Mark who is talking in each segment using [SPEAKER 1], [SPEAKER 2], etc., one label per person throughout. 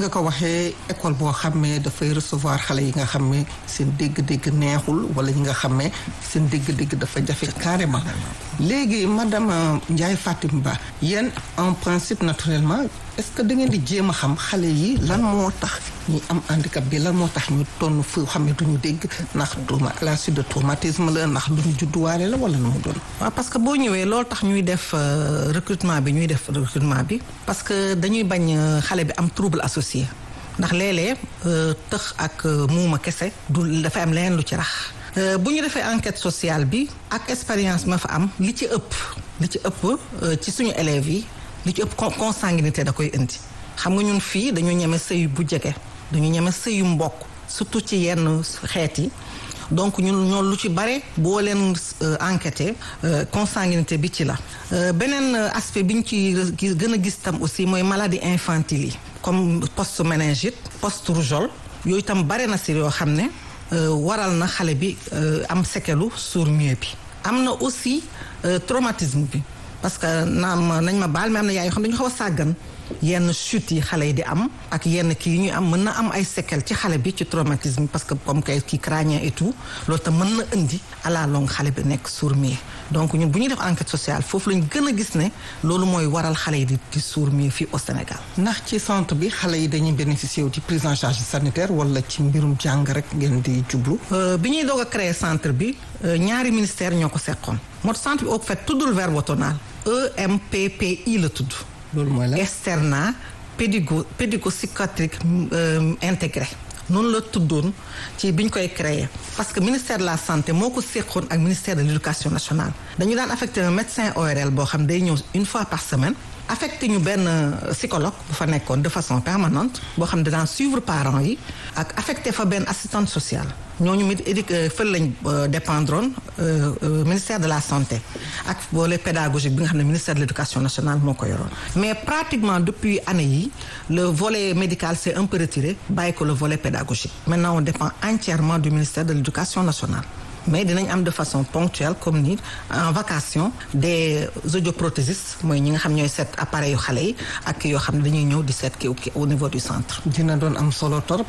[SPEAKER 1] nga ko waxee école boo xam ne dafay recevoir xale yi nga xam ne seen dégg-dégg neexul wala ñi nga xam ne seen dégg-dégg dafa jafe carrément léegi madame Ndiaye Fatim Ba yéen en principe naturellement est-ce que da ngeen di jéem a xam xale yi lan moo tax ñi am handicap bi lan moo tax ñu tonn fu xam ne duñu dégg ndax trauma à la suite de traumatisme la ndax lu ñu judduwaale la wala nu mu doon.
[SPEAKER 2] waaw parce que boo ñëwee loolu tax ñuy def recrutement bi ñuy def recrutement bi parce que dañuy bañ xale bi am trouble associé ndax léeg-léeg tëx ak muuma kese du dafay am leneen lu ci rax. bu ñu defee enquête sociale bi ak expérience ma fa am li ci ëpp li ci ëpp ci suñu élèves yi li ci ëpp consanguinité da koy indi xam nga ñun fii dañu ñeme sëy bu jege dañu ñeme sëyu mbokk surtout ci yenn xeet yi donc ñun ñoo lu ci bare boo leen enquêté consanguinité bi ci la beneen aspect bi ñu ci gën a gis tam aussi mooy maladie infantile yi comme post méningite post rougeole yooyu tam bare na si yoo xam ne waral na xale bi am séquelu sourd-muet bi am na aussi traumatisme bi parce que naam nañ ma baal mais am na yaay yoo xam dañu xaw a sàggan yenn chute yi xale yi di am ak yenn kii yi ñuy am mën na am ay séquelles ci xale bi ci traumatisme parce que comme kay kii crânien et tout loolu tam mën na indi à la longue xale bi nekk sourd-muet donc ñun bu ñuy def enquête sociale foofu lañ gën a gis ne loolu mooy waral xale yi di di sourd-muet fii au Sénégal.
[SPEAKER 1] ndax ci centre bi xale yi dañuy bénéficier wu ci prise en charge sanitaire wala ci mbirum jàng rek ngeen di jublu.
[SPEAKER 2] bi ñuy doog a créer centre bi ñaari ministère ñoo ko seqoon moo centre bi au fait tuddul verbe tonal EMPPI la tudd.
[SPEAKER 1] loolu mooy la
[SPEAKER 2] externat pédigo pédigo-psychiatrique intégré noonu la tuddoon ci bi ñu koy créer parce que ministère de la santé moo ko séqoon ak ministère de l'éducation nationale dañu daan affecté un médecin ORL boo xam day ñëw une fois par semaine affecté ñu benn psychologue bu fa nekkoon de façon permanente boo xam ne daan suivre parents yi ak affecté fa benn assistante sociale ñooñu mit édi fël lañ dépendroon ministère de la santé ak volet pédagogique bi nga xam ne ministère de l'éducation nationale moo ko yoroon mais pratiquement depuis année yi le volet médical s'est un peu retiré bàyyi ko le volet pédagogique maintenant on dépend entièrement du ministère de l'éducation nationale mais dinañ am de façon ponctuelle comme ni en vacation des audioprothésistes mooy ñi nga xam ñooy seet appareil yu xale yi ak yoo xam ne dañuy ñëw di seet kii au niveau du centre.
[SPEAKER 1] dina doon am solo torop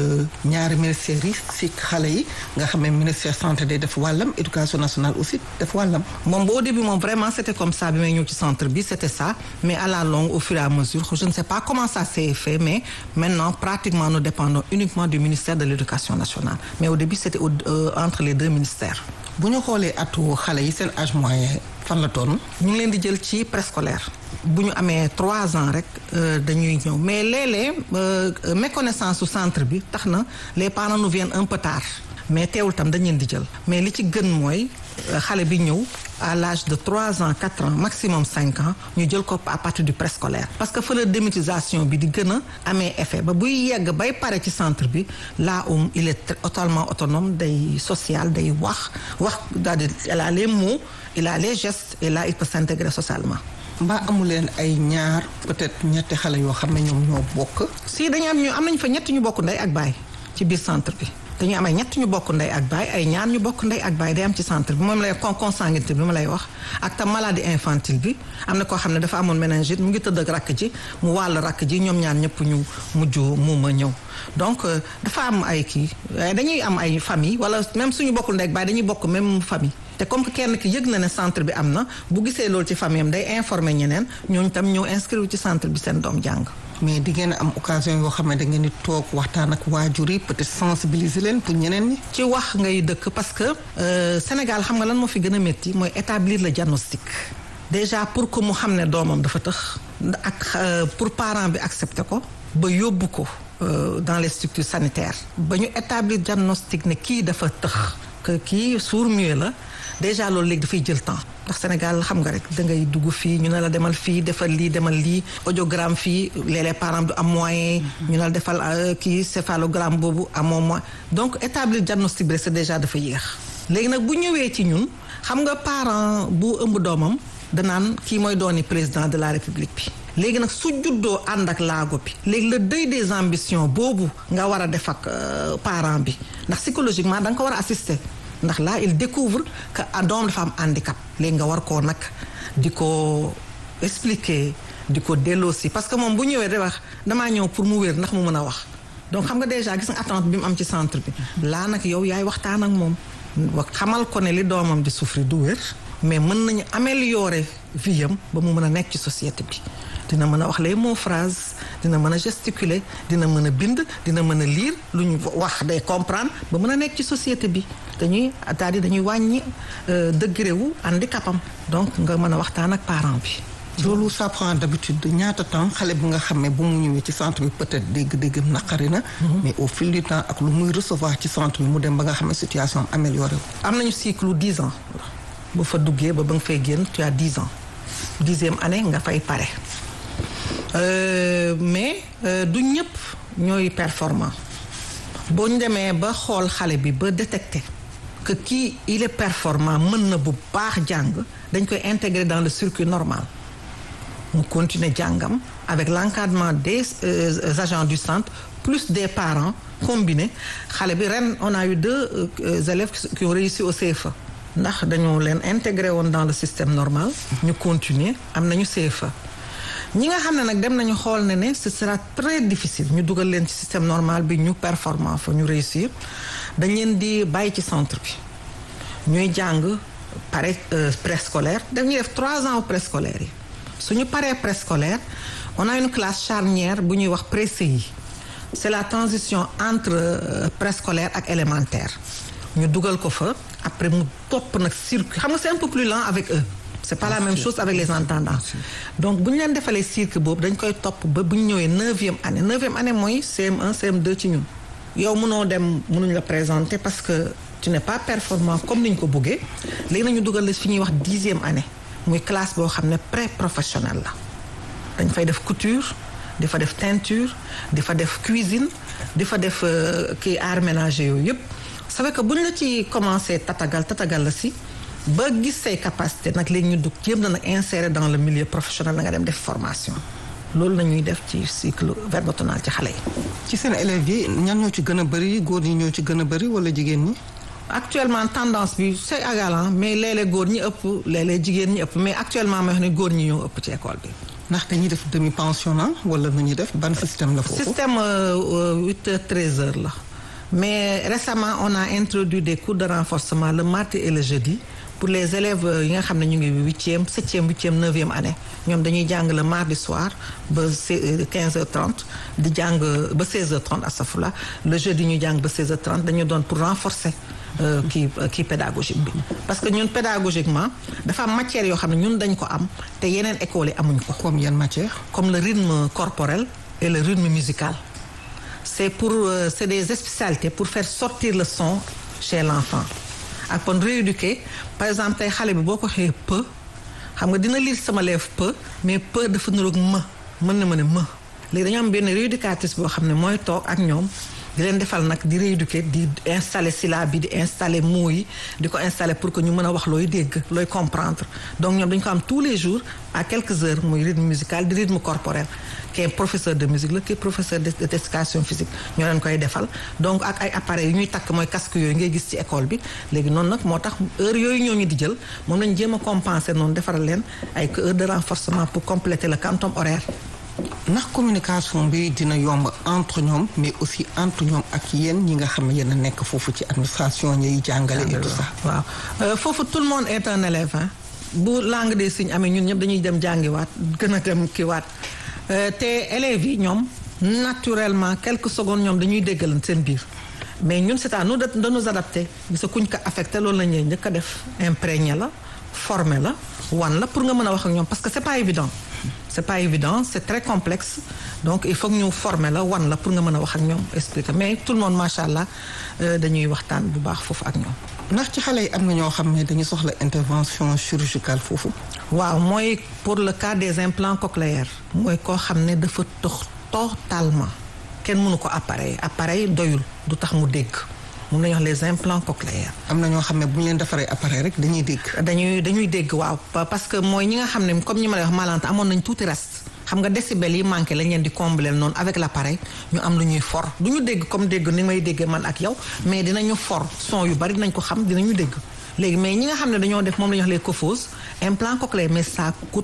[SPEAKER 1] ñaari ministères yi si xale yi nga xam ne ministère santé day def wàllam éducation nationale aussi def wàllam.
[SPEAKER 2] moom au début moom vraiment c'était comme ça bi may ñëw ci centre bi c'était ça mais à la longue au fur et à mesure je ne sais pas comment ça s'est fait mais maintenant pratiquement nous dépendons uniquement du ministère de l'éducation nationale mais au début c'était entre les deux ministères.
[SPEAKER 1] bu ñu xoolee atu xale yi seen âge moyen fan la toll.
[SPEAKER 2] ñu ngi leen di jël ci préscolaire bu ñu amee trois ans rek dañuy ñëw mais léeg-léeg méconnaissance su centre bi tax na les parents nous viennent un peu tard mais teewul tam dañ leen di jël mais li ci gën mooy xale bi ñëw à l'âge de trois ans quatre ans maximum cinq ans ñu jël ko à partir du préscolaire parce que fa la démitisation bi di gën a amee effet ba buy yegg bay pare ci centre bi là où il est totalement autonome day social day wax wax daal di il a les mots il a les gestes et là il peut s'intégrer socialement
[SPEAKER 1] mbaa amu leen ay ñaar peut-être ñetti xale yoo xam ne ñoom ñoo bokk.
[SPEAKER 2] si dañu am ñu am nañu fa ñett ñu bokk ndey ak baay ci biir centre bi. dañuy am ay ñett ñu bokk ndey ak baay ay ñaar ñu bokk ndey ak baay day am ci centre bi moom lay con consanguinité bi ma lay wax ak tam maladie infantile bi am na koo xam ne dafa amoon méningite mu ngi tëdd ak rakk ji mu wàll rakk ji ñoom ñaar ñëpp ñu mujj muuma ñëw donc dafa am ay kii dañuy am ay famille wala même suñu bokkul ndey ak baay dañuy bokk même famille te comme que kenn ki yëg na ne centre bi am na bu gisee loolu ci famille am day informer ñeneen ñooñu tam ñëw inscrire ci centre bi seen doom jàng
[SPEAKER 1] mais di ngeen am occasion yoo xam ne da ngeen di toog waxtaan ak waajur yi peut-être sensibiliser leen pour ñeneen ñi.
[SPEAKER 2] ci wax ngay dëkk parce que Sénégal xam nga lan moo fi gën a métti mooy établir le diagnostic déjà pour que mu xam ne doomam dafa tëx ak pour parent bi accepter ko ba yóbbu ko dans les structures sanitaires ba ñu établir diagnostic ne kii dafa tëx que kii sourd-muet la déjà loolu léegi dafay jël temps ndax Sénégal xam nga rek da ngay dugg fii ñu ne la demal fii defal lii demal lii audiogramme fii léeg-léeg parent du am moyen ñu ne la defal kii céphalogramme boobu amoo moyen donc établir diagnostic bi c'est déjà dafa yéex léegi nag bu ñëwee ci ñun xam nga parent bu ëmb doomam danaan kii mooy dooni président de la république bi léegi nag su juddoo ànd ak laago bi léegi le deuil des ambitions boobu nga war a def ak parent bi ndax psychologiquement da nga ko war a assister ndax là il découvre que doom dafa am handicap léegi nga war koo nag di ko expliquer di ko delloosi parce que moom bu ñëwee di wax damaa ñëw pour mu wér ndax mu mën a wax donc xam nga déjà gis nga attente bi mu am ci centre bi laa nag yow yaay waxtaan ak moom wax xamal ko ne li doomam di souffrir du wér mais mën nañu améliorer vie am ba mu mën a nekk ci société bi dina mën a wax les mots phrases dina mën a gesticuler dina mën a bind dina mën a lire lu ñu wax day comprendre ba mën a nekk ci société bi dañuy c'est-à-dire dañuy wàññi degré wu handicapam donc nga mën a waxtaan ak parent bi
[SPEAKER 1] loolu ça prend d'habitude ñaata temps xale bi nga xam ne bu mu ñëwee ci centre bi peut-être dégg-dégg naqari na mais au fil du temps ak lu muy recevoir ci centre bi mu dem ba nga xam ne situation am amélioré wu
[SPEAKER 2] am nañu cycle dix ans bu fa duggee ba ba nga fay génn tu as dix ans dixième année nga fay pare mais du ñëpp ñooy performant boo ñu demee ba xool xale bi ba détecter que kii il est performant mën na bu baax jàng dañ koy intégrer dans le circuit normal mu continuer jàngam avec l'encadrement des euh, agents du centre plus des parents combinés xale bi ren on a eu deux euh, élèves qui ont réussi au CFA ndax dañoo leen intégré woon dans le système normal ñu continuer am nañu CFA ñi nga xam ne nag dem nañu xool ne ne ce sera très difficile ñu dugal leen ci système normal bi ñu performant fa ñu réussir dañ leen di bàyyi ci centre bi ñuy jàng pare préscolaire dañuy def trois ans au préscolaire yi suñu paree préscolaire on a une classe charnière bu ñuy wax pré-CI c'est la transition entre préscolaire ak élémentaire ñu dugal ko fa après mu topp nag circuit xam nga c'est un peu plus lent avec eux c'est pas la même chose avec les entendants donc bu ñu leen defalee circuit boobu dañ koy topp ba bu ñu ñëwee neuvième année neuvième année mooy CM1 CM2 ci ñun yow mënoo dem mënuñ la présenter parce que tu n'es pas performant comme ni ñu ko bëggee léegi nañu dugal la fi ñuy wax dixième année muy classe boo xam ne pré-professionnel la dañ fay def couture di fa def teinture di fa def cuisine di fa def kii art ménager yooyu yëpp ça fait que bu ñu la ci commencé tatagal tatagal la si ba gis say capacité nag léegi ñu dugg jéem na nag insérer dans le milieu professionnel na nga dem def formation loolu la ñuy def ci cycle verbotonal ci xale yi.
[SPEAKER 1] ci seen élèves yi ñan ñoo ci gën a bëri góor ñi ñoo ci gën a bëri wala jigéen ñi.
[SPEAKER 2] actuellement tendance bi c'est égal mais léeg-léeg góor ñi ëpp léeg-léeg jigéen ñi ëpp mais actuellement ma wax ne góor ñi ñoo ëpp ci école bi.
[SPEAKER 1] ndax dañuy def demi pensionnat wala nu ñuy def ban système la foofu.
[SPEAKER 2] système huit heures treize heures la mais récemment on a introduit des cours de renforcement le mardi et le jeudi pour les élèves yi nga xam ne ñu ngi huitième septième huitième neuvième année ñoom dañuy jàng le mardi soir ba quinze heures trente di jàng ba seize heures trente astafurlah le jeudi ñu jàng ba seize heures trente dañu doon pour renforcer kii kii pédagogique bi parce que ñun pédagogiquement dafa am matière yoo xam ne ñun dañ ko am te yeneen écoles yi amuñ ko.
[SPEAKER 1] comme yan matière.
[SPEAKER 2] comme le rythme corporel et le rythme musical c'est pour c'est des spécialités pour faire sortir le son chez l'enfant ak kon rééduquer par exemple tey xale bi boo ko xee peu xam nga dina lire sama lèvre peu mais peu dafa niroog ma mën na ma ne ma léegi dañoo am benn rééducatrice boo xam ne mooy toog ak ñoom di leen defal nag di rééduquer di installer syllabe bi di installer mots yi di ko installer pour que ñu mën a wax looy dégg looy comprendre donc ñoom dañu ko am tous les jours à quelques heures muy rythme musical di rythme corporel qui est professeur de musique la qui est professeur d'éducation physique ñoo leen koy defal donc ak ay appareils yu ñuy takk mooy casque yooyu ngay gis ci école bi léegi noonu nag moo tax heure yooyu ñoo ñu di jël moom lañ jéem a compenser noonu defaral leen ay heures de renforcement pour compléter le quantum horaire
[SPEAKER 1] ndax communication bi dina yomb entre ñoom mais aussi entre ñoom ak yéen ñi nga xam ne yéen a nekk foofu ci administration ñiy jàngale et tout ça.
[SPEAKER 2] waaw foofu tout le monde est un élève hein bu langue des signes amee ñun ñëpp dañuy dem jàngiwaat gën a dem kiiwaat te élèves yi ñoom naturellement quelques secondes ñoom dañuy déggalan seen biir mais ñun c'est à nous de nous adapter gisa kuñ ko affecté loolu la ñuy njëkk a def imprégné la formé la wan la pour nga mën a wax ak ñoom parce que c'est pas évident c'est pas évident c'est très complexe donc il faut que ñu former la wan la pour nga mën a wax ak ñoom expliquer mais tout le monde macha allah dañuy waxtaan bu baax foofu ak ñoom.
[SPEAKER 1] ndax ci xale yi am na ñoo xam ne dañu soxla intervention chirurgicale foofu.
[SPEAKER 2] waaw mooy pour le cas des implants cochléaires. mooy koo xam ne dafa tox totalement kenn mënu ko appareil appareil doyul du tax mu dégg. moom la ñuy wax les implants cochléaires.
[SPEAKER 1] am na ñoo xam ne bu ñu leen defaree appareil rek dañuy dégg.
[SPEAKER 2] dañuy dañuy dégg waaw parce que mooy ñi nga xam ne comme ñi ma lay wax malante amoon nañ tuuti reste. xam nga décibel yi manqué lañ leen di combler noonu avec l'appareil ñu am lu ñuy for du ñu dégg comme dégg ni may déggee man ak yow mais dinañu for son yu bari dinañ ko xam dinañu dégg. léegi mais ñi nga xam ne dañoo def moom la ñuy wax les cophoses implant cochléaire mais ça coûte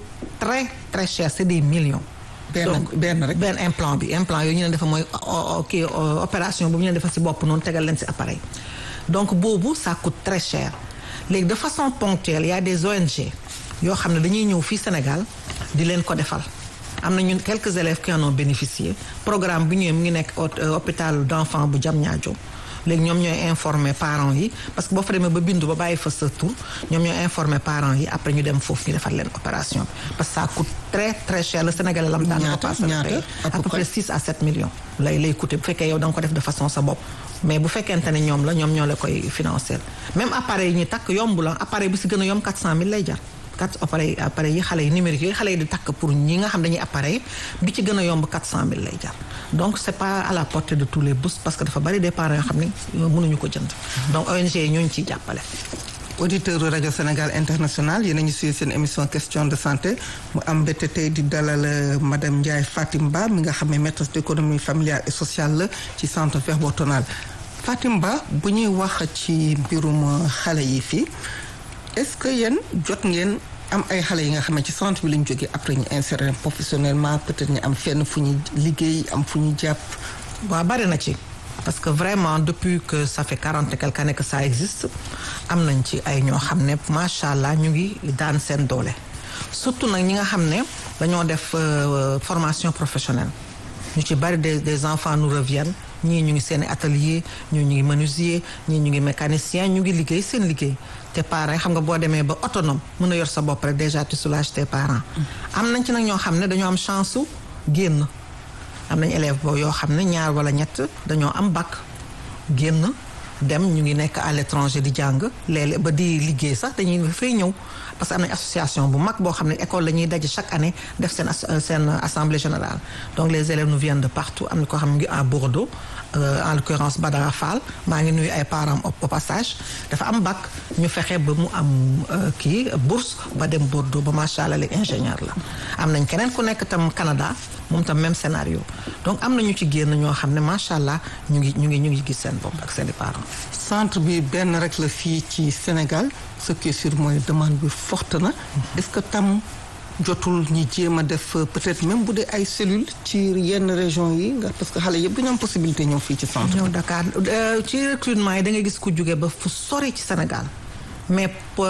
[SPEAKER 2] très très cher c'est des millions.
[SPEAKER 1] benn benn rek
[SPEAKER 2] benn implant bi implant yooyu ñu leen defa mooy kii opération bu ñu leen defa ci bopp noonu tegal leen ci appareil donc boobu ça coûte très cher léegi de façon ponctuelle y a des ONG yoo xam ne dañuy ñëw fii Sénégal di leen ko defal am na ñun quelques élèves qui en ont bénéficié programme bi ñëwee mu ngi nekk hôpital d'enfants bu Diamniadio léegi ñoom ñooy informer parents yi parce que boo fa demee ba bindu ba bàyyi fa sa tur ñoom ñooy informer parents yi après ñu dem foofu ñu defal leen opération bi parce que ça coûte très très cher le Sénégalais lam daan ko passé à peu près 6 à 7 millions lay lay coûter bu fekkee yow da nga ko def de façon sa bopp mais bu fekkente ne ñoom la ñoom ñoo la koy financer même appareil yi ñu takk yomb la appareil bu si gën a yomb 400000 lay jar quatre appareil appareil yi xale yi numérique yooyu xale yi di takk pour ñi nga xam dañuy appareil bi ci gën a yomb 400000 lay jar donc c'est pas à la portée de tous les bourses parce que dafa bari des parents yoo xam ne mënuñu ko jënd donc ONG yi ñooñu ciy jàppale
[SPEAKER 1] auditeur rajo Sénégal international yéen a ngi suivre seen émission question de santé mu am mbette tey di dalal madame Ndiaye Fatim Ba mi nga xam ne maîtresse d'économie familiale et sociale la ci centre verbotonal Fatim Ba bu ñuy wax ci mbirum xale yi fii est-ce que yéen jot ngeen am ay xale yi nga xam ne ci centre bi la ñu jógee après ñu insérer professionnellement peut-être ñu am fenn fu ñu liggéey am fu ñu jàpp.
[SPEAKER 2] waaw bari na ci parce que vraiment depuis que ça fait quarante et quelques années que ça existe am nañ ci ay ñoo xam ne macha allah ñu ngi daan seen doole surtout nag ñi nga xam ne dañoo def formation professionnelle ñu ci bari des des enfants nous reviennent ñii ñu ngi seen atelier ñii ñu ngi menuisier ñii ñu ngi mécanicien ñu ngi liggéey seen liggéey te parents xam nga boo demee ba autonome mën a yor sa bopp rek déjà tu soulages tes parents. am nañ ci nag ñoo xam ne dañoo am chance su génn am nañ élève boo yoo xam ne ñaar wala ñett dañoo am bac génn dem ñu ngi nekk à l'étranger di jàng léeg-léeg ba di liggéey sax dañuy fay ñëw parce que am nañ association bu mag boo xam ne école la ñuy daje chaque année def seen seen assemblée générale donc les élèves nous viennent de partout am na koo xam ne ngi à Bordeaux en l'occurrence Badara Fall maa ngi nuyu ay parents au passage dafa am bac ñu fexe ba mu am kii bourse ba dem Bordeaux ba macha allah léegi ingénieur la am nañ keneen ku nekk tam Canada moom tam même scénario donc am na ñu ci génn ñoo xam ne macha allah ñu ngi ñu ngi ñu ngi gis seen bopp ak seen i parents.
[SPEAKER 1] centre bi benn rek la fii ci Sénégal ce qui est sûr mooy demande bi forte na est-ce que tam jotul ñi jéem a def peut-être même bu dee ay cellules ci yenn région yi nga parce que xale yëpp dañu am possibilité ñëw fii ci centre
[SPEAKER 2] ñëw Dakar ci recrutement yi da ngay gis ku jóge ba fu sori ci Sénégal mais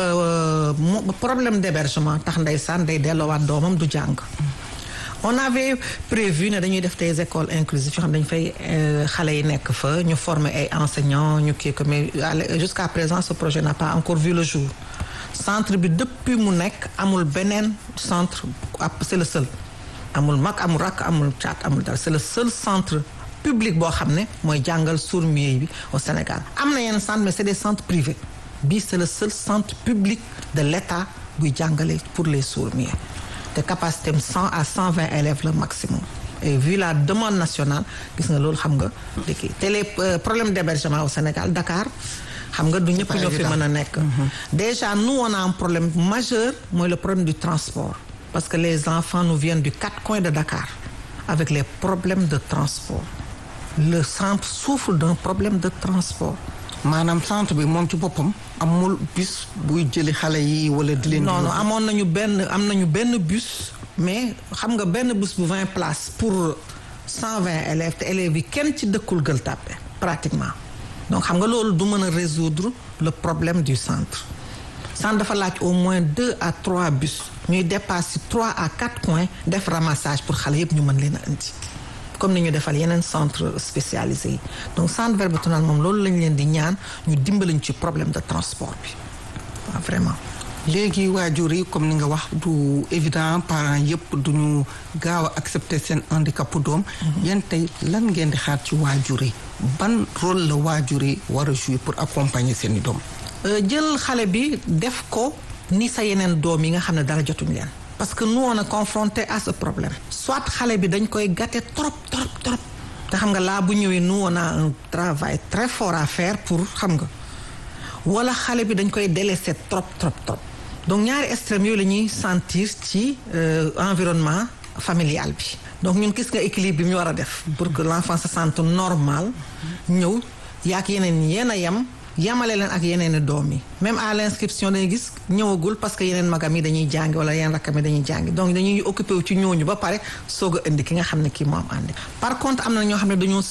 [SPEAKER 2] problème d'hébergement tax ndeysaan day delloowaat doomam du jàng on avait prévu ne dañuy def des écoles inclusives yoo xam dañu fay xale yi nekk fa ñu former ay enseignants ñu kii ko mais jusqu'à présent ce projet n'a pas encore vu le jour centre bi depuis mu nekk amul beneen centre c'est le seul amul mag amul rakk amul caat amul dara c'est le seul centre public boo xam ne mooy jàngal sourds-muets bi au Sénégal am na yenn centre mais c'est des centres privés bii c'est le seul centre public de l'État buy jàngale pour les sourds-muets te capacité am 100 à 120 élèves le maximum et vu la demande nationale gis nga loolu xam nga dëkk te les problèmes d'hébergement au Sénégal Dakar xam nga du ñëpp ñoo fi mën a nekk déjà nous on a un problème majeur mooy le problème du transport parce que les enfants nous viennent du quatre coins de Dakar avec les problèmes de transport le centre souffre d'un problème de transport
[SPEAKER 1] maanaam centre bi moom ci boppam amul bus buy jëli xale yi wala di leen.
[SPEAKER 2] non non amoon nañu benn am nañu benn bus mais xam nga benn bus bu 20 places pour 120 élèves te élèves yi kenn ci dëkkul Gueule Tapée pratiquement donc xam nga loolu du mën a résoudre le problème du centre. centre dafa laaj au moins deux à trois bus ñuy dépasser trois à quatre coins def ramassage pour xale yëpp ñu mën leen a indi. comme ni ñu defal yeneen centre spécialisé yi donc centre verbotonal moom loolu lañ leen di ñaan ñu dimbaliñ ci problème de transport bi waaw vraiment
[SPEAKER 1] léegi waajur yi comme ni nga wax du évident parents yëpp duñu gaaw a accepter seen handicap doom yéen tey lan ngeen di xaar ci waajur yi ban rôle la waajur yi war a jouer pour accompagner seen i doom
[SPEAKER 2] jël xale bi def ko ni sa yeneen doom yi nga xam ne dara jotuñ leen parce que nous on est confronté à ce problème soit xale bi dañ koy gâter trop trop trop te xam nga laa bu ñëwee nous on a un travail très fort à faire pour xam nga wala xale bi dañ koy délaisser trop trop trop donc ñaari extrêmes yooyu la ñuy sentir ci environnement familial bi donc ñun gis nga équilibre bi ñu war a def pour que l'enfant se sente normal ñëw yaak yeneen yéen a yem yamale leen ak yeneen i doom yi même à l'inscription dañuy gis ñëwagul parce que yeneen magam yi dañuy jàngi wala yeneen rakkam yi dañuy jàngi donc dañuy occupé wu ci ñooñu ba pare soog a indi ki nga xam ne kii moo am àndi par contre am na ñoo xam ne dañoo